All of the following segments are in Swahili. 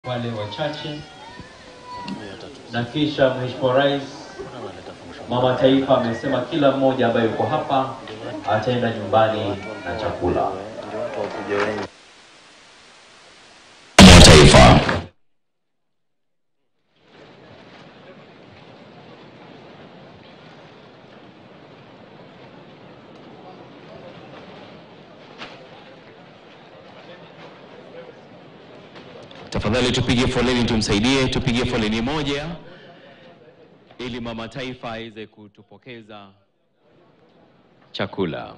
wale wachache, na kisha Mheshimiwa Rais, Mama Taifa amesema kila mmoja ambaye yuko hapa ataenda nyumbani na chakula. wa taifa. Tafadhali tupige foleni tumsaidie, tupige foleni moja ili mama taifa aweze kutupokeza chakula.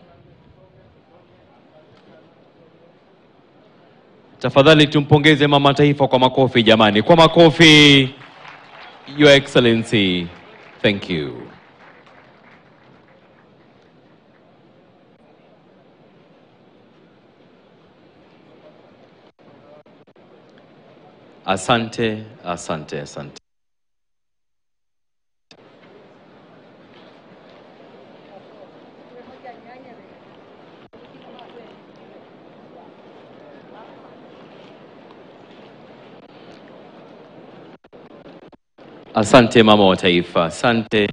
Tafadhali tumpongeze mama taifa kwa makofi jamani, kwa makofi. Your Excellency, thank you. Asante, asante, asante. Asante mama wa taifa, asante.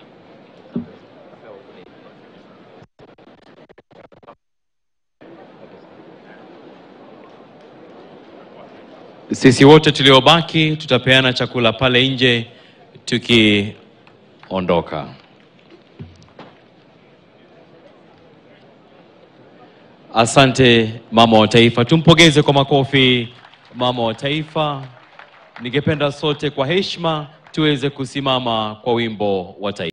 Sisi wote tuliobaki tutapeana chakula pale nje tukiondoka. Asante mama wa taifa, tumpongeze kwa makofi mama wa taifa. Ningependa sote kwa heshima tuweze kusimama kwa wimbo wa taifa.